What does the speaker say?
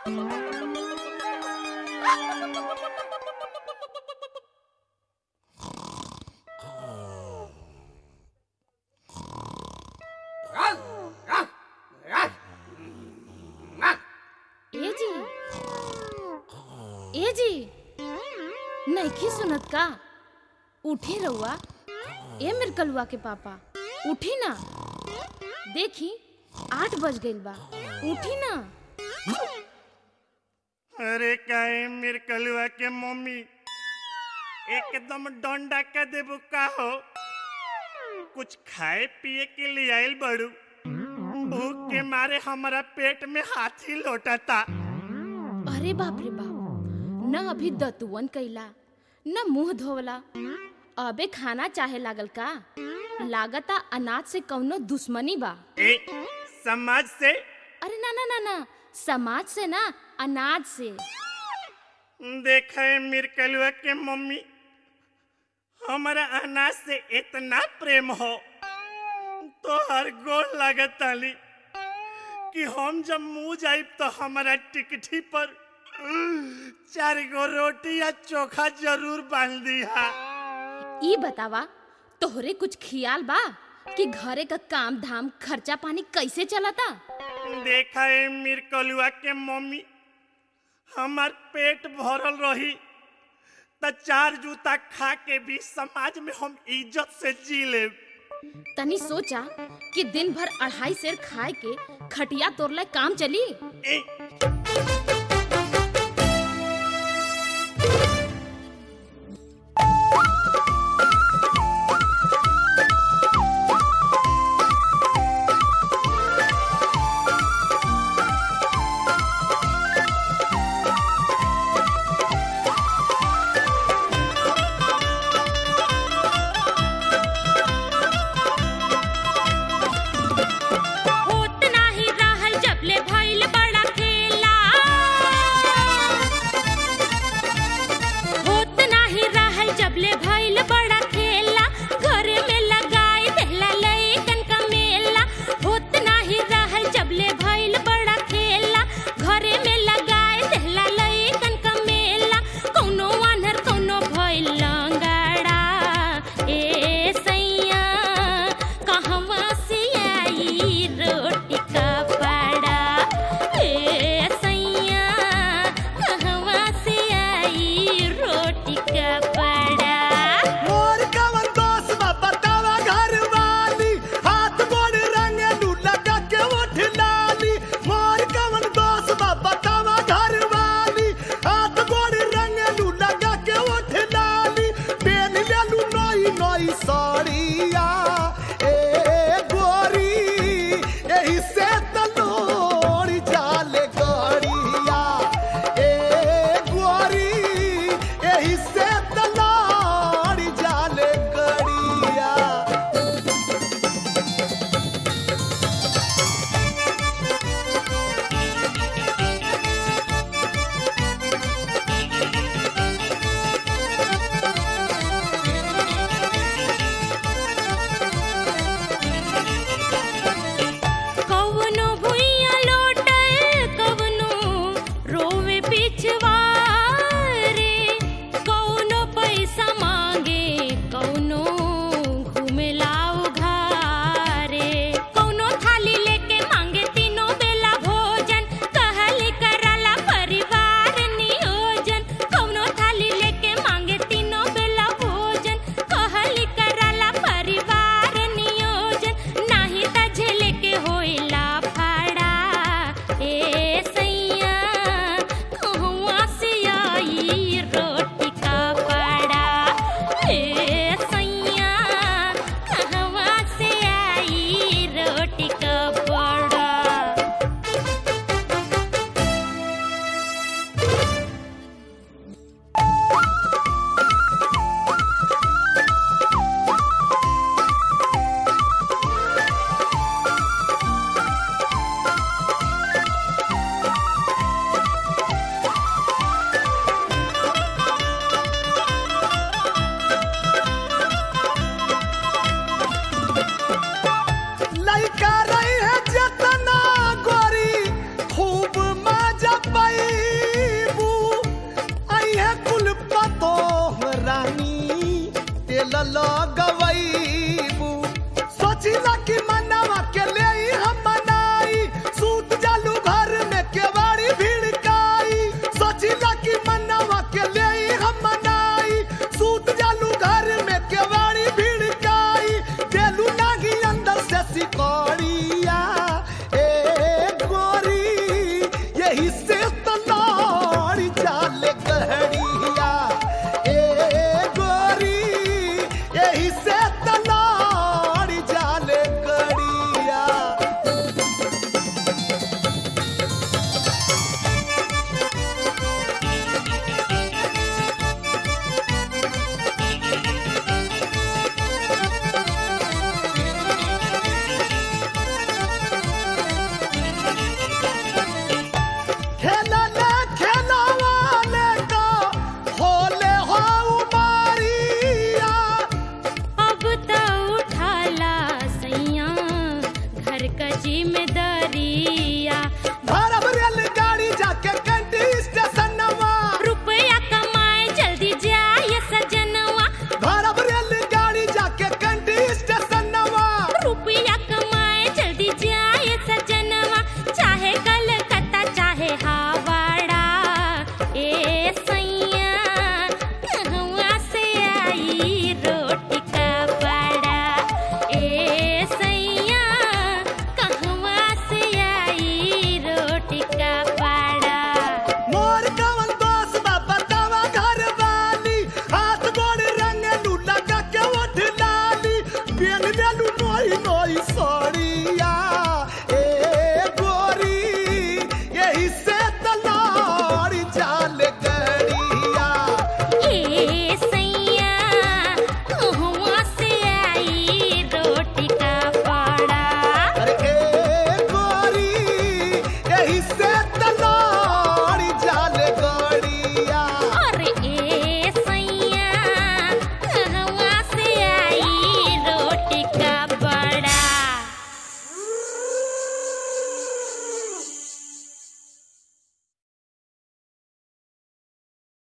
ए जी ए जी नइखे सुनत का उठी रउआ ए मेर कलुआ के पापा उठी ना देखी आठ बज गइल बा उठी ना अरे काहे मेर कलुआ के मम्मी एकदम डंडा का देबू का हो कुछ खाए पिए के लिए आइल बड़ू भूख के मारे हमारा पेट में हाथी लोटता अरे बाप रे बाप न अभी दतुवन कैला न मुंह धोवला अबे खाना चाहे लागल का लागता अनाज से कौनो दुश्मनी बा ए समाज से अरे ना ना ना ना समाज से ना अनाज से देखा है मेर कलुआ के मम्मी हमारा अनाज से इतना प्रेम हो तो हर गोल लागत ताली कि हम जब मुंह जाइब तो हमारा टिकठी पर चार गो रोटी या चोखा जरूर बांध दिया ई बतावा तोहरे कुछ खियाल बा कि घरे का काम धाम खर्चा पानी कैसे चलता देखा है मेर कलुआ के मम्मी हमार पेट भरल रही त चार जूता खा के भी समाज में हम इज्जत से जी लेब तनी सोचा कि दिन भर अढ़ाई सेर खाए के खटिया तोड़ले काम चली ए, होत नाही रहल जबले भइल बड़ा खेला तेल लगवैया